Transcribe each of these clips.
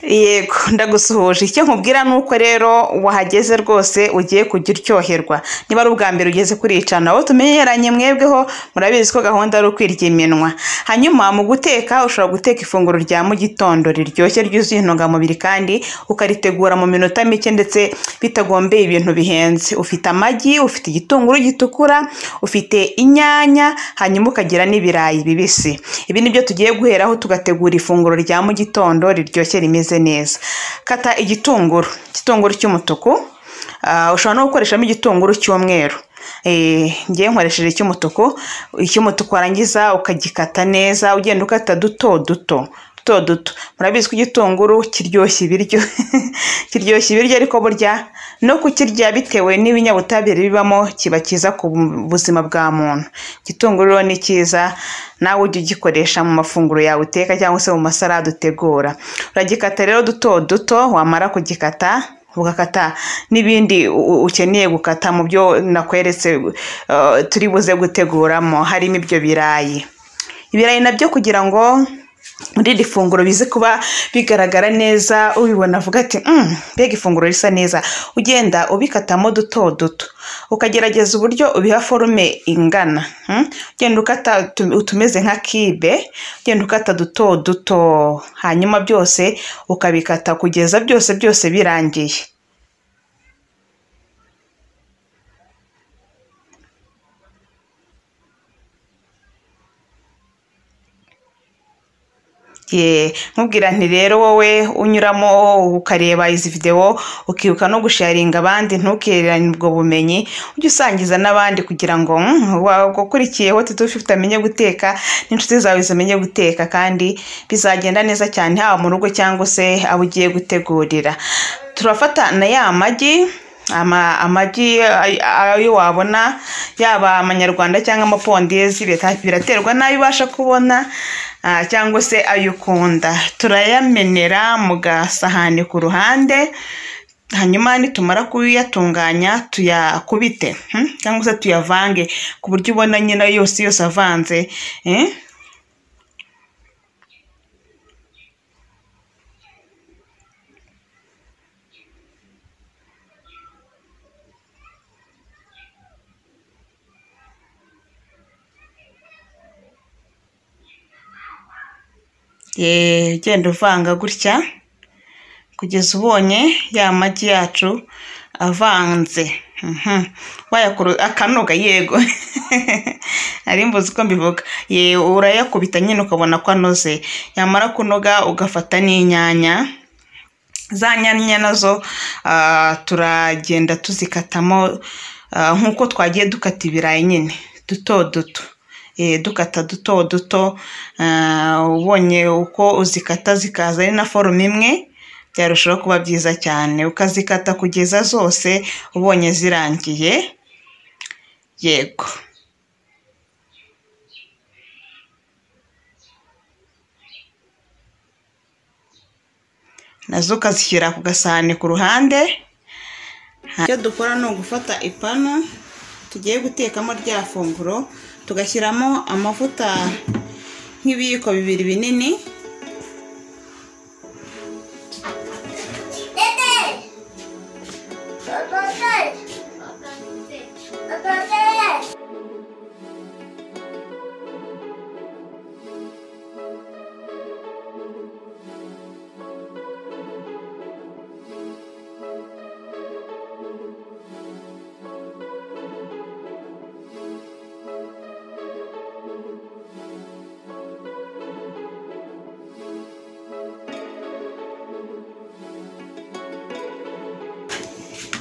yego ndagusuhuje icyo nkubwira ni uko rero wahageze rwose ugiye kujya uryoherwa niba ari ubwa mbere ugeze kuri iyi cana aho tumenyeranye mwebweho murabizi ko gahunda ari ukwirya iminwa hanyuma mu guteka ushobora guteka ifunguro rya mu gitondo riryoshye ryuzuye intungamubiri kandi ukaritegura mu minota mike ndetse bitagombeye ibintu bihenze ufite amagi ufite igitunguru gitukura ufite inyanya hanyuma ukagira n'ibirayi bibisi ibi ni byo tugiye guheraho tugategura ifunguro rya mu gitondo riryoshye rimeze neza kata igitunguru igitunguru cy'umutuku Ah, ushobora no gukoreshamo igitunguru cy'umweru Eh, ngewe nkoresheje icy'umutuku icy'umutuku warangiza ukagikata neza ugenda ukata duto duto duto duto murabizi ko igitunguru kiryoshya ibiryo kiryoshya ibiryo ariko burya no kukirya bitewe n'ibinyabutabire bibamo kiba cyiza ku buzima bwa muntu igitunguru rero ni cyiza nawe ujye ugikoresha mu mafunguro yawe uteka cyangwa se mu masarade utegura uragikata rero duto duto wamara kugikata ugakata n'ibindi u- ukeneye gukata mu byo nakweretse eh, turi buze guteguramo harimo ibyo birayi ibirayi nabyo kugira ngo muri iri funguro bize kuba bigaragara neza ubibona avuga ati "Mm, mbega ifunguro risa neza ugenda ubikatamo duto duto ukagerageza uburyo ubiha forume ingana mm? ugenda ukata utu- utumeze nka kibe ugenda ukata duto duto hanyuma byose ukabikata kugeza byose byose birangiye ye nkubwira nti rero wowe unyuramo ukareba izi videwo ukibuka no gusharinga abandi ntukererane ubwo bumenyi ujye usangiza n'abandi kugira ngo "Mm, wagukurikiyeho tutufite amenye guteka n'inshuti zawe zimenye guteka kandi bizagenda neza cyane haba mu rugo cyangwa se abo ugiye gutegurira turafata na ya magi ama amagi ay- ayo wabona yaba amanyarwanda cyangwa amapondezi bita- biraterwa n'ayo ubasha kubona ah, cyangwa se ayo ukunda turayamenera mu gasahani ku ruhande hanyuma nitumara kuyatunganya tuyakubite hmm? cyangwa se tuyavange ku buryo ubona nyine yose yose avanze eh? Ye, ugenda uvanga gutya kugeza ubonye ya magi yacu avanze Mhm. wayakuru akanoga yego ari mbuzi ko mbivuga ye urayakubita nyine ukabona ko anoze yamara kunoga ugafata n'inyanya za nyanya nazo ah, turagenda tuzikatamo ah, nk'uko twagiye dukata ibirayi nyine duto duto Eh, dukata duto duto ah, ubonye uko uzikata zikaza ari na forume imwe byarushaho kuba byiza cyane ukazikata kugeza zose ubonye zirangiye yego nazo ukazishyira ku gasahani ku ruhande icyo dukora ni ugufata ipanu tugiye gutekamo rya funguro tugashyiramo amavuta nk'ibiyiko bibiri binini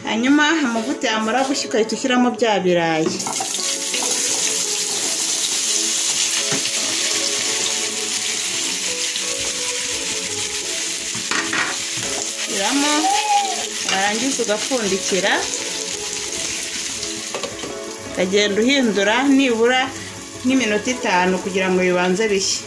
hanyuma amavuta yamara gushya ugahita ushyiramo bya birayi shyiramo warangiza ugapfundikira ukagenda uhindura nibura nk'iminota itanu kugira ngo bibanze bishye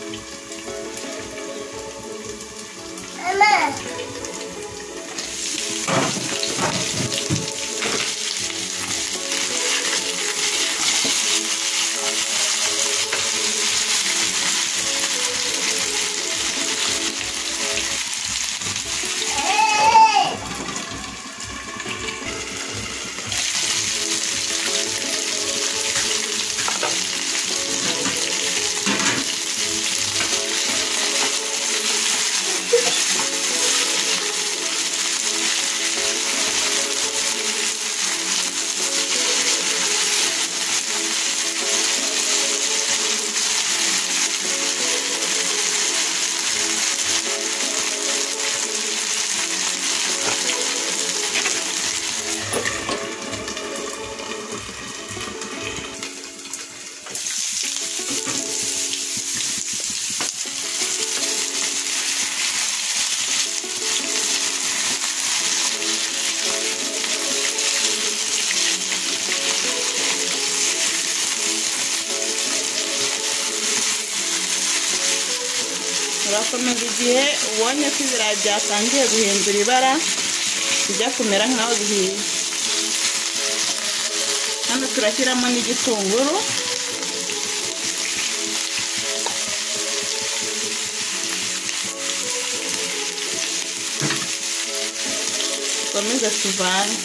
urakomeza igihe ubonye ko ibirayi byatangiye guhindura ibara bijya kumera nk'aho bihiye hano turashyiramo n'igitunguru dukomeze tuvange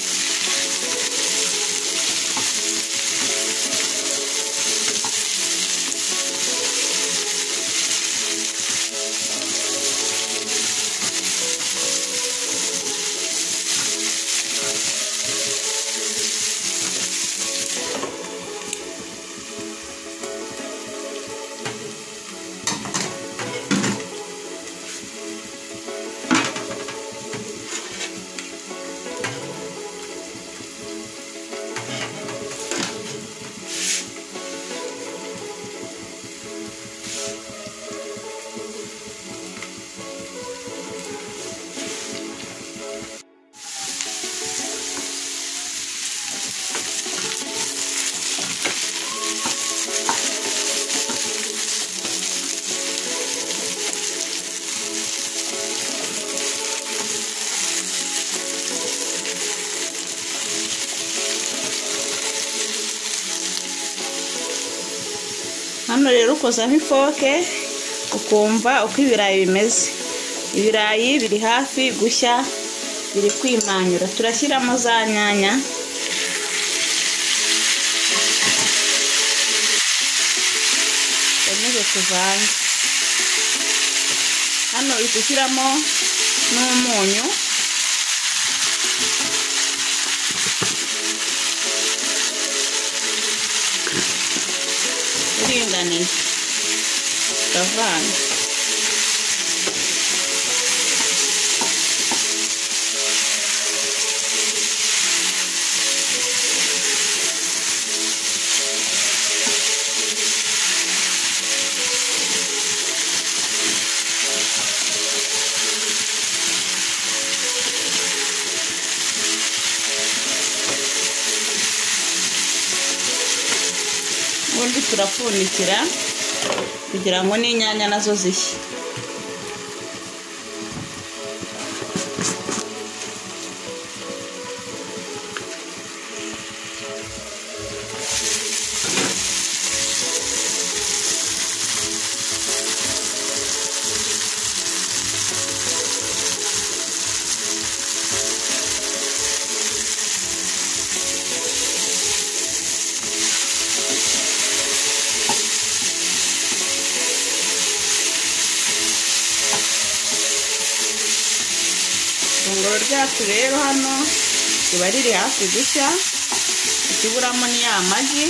hano rero ukozaho ifoke ukumva uko ibirayi bimeze ibirayi biri hafi gushya biri kwimanyura turashyiramo za nyanya tukomeze tuvange hano uhita ushyiramo n'umunyu uringaniye uravanga ubundi turapfundikira kugira ngo n'inyanya nazo zishye ifunguro ryacu rero hano riba riri hafi gushya ikiburamo ni ya magi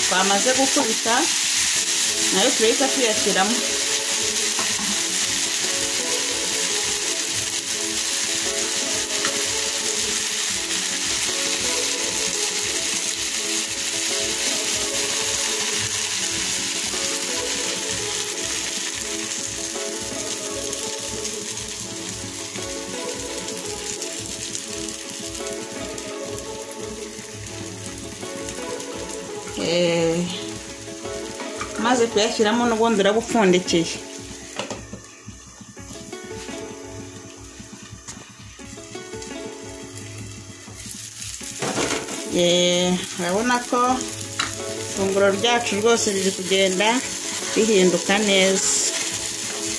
twamaze gukubita nayo turahita tuyashyiramo maze kuyashyiramo n'ubundi uragupfundikiye Yeee, urabona ko ifunguro ryacu rwose riri kugenda rihinduka neza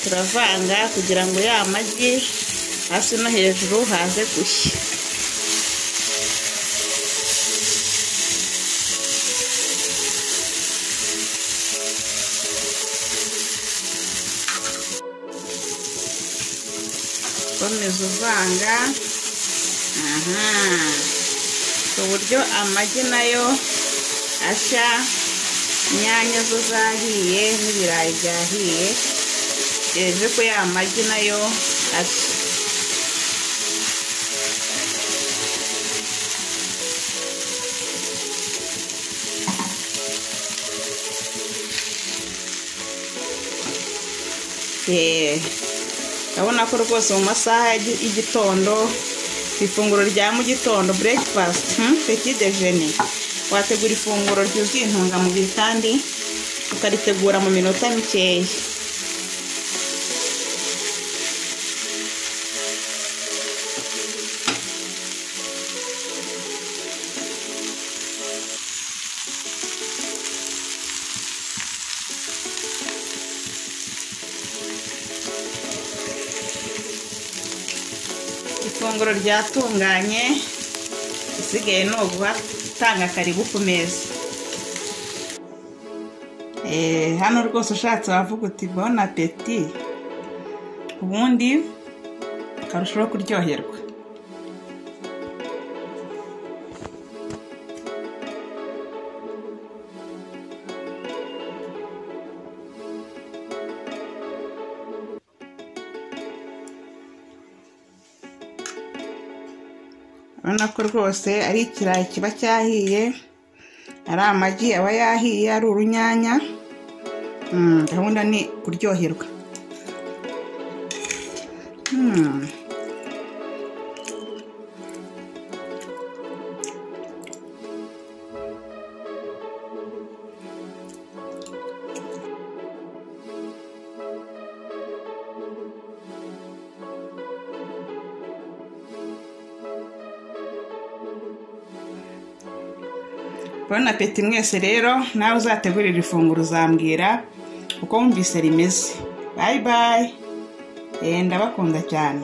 turavanga kugira ngo ya magi hasi no hejuru haze gushya ukomeza uvanga aha ku buryo amagi nayo ashya inyanya zo zahiye n'ibirayi byahiye byeze ko ya magi nayo ashya yeee urabona ko rwose mu masaha y'igitondo ku ifunguro rya mu gitondo burekifasiti peti dejeni wategura ifunguro ryuzuye intungamubiri kandi ukaritegura mu minota mikeya ifunguro ryatunganye isigaye ni uguhatanga karibu ku meza Eh, hano rwose ushatse wavuga uti bon apeti ubundi ukarushaho kuryoherwa urabona ko rwose ari ikirayi kiba cyahiye ari amagi aba yahiye ari urunyanya Mm, gahunda ni kuryoherwa Mm. Bon apeti mwese rero nawe uzategurira ifunguro uzambwira uko wumvise rimeze bayi bayi ndabakunda cyane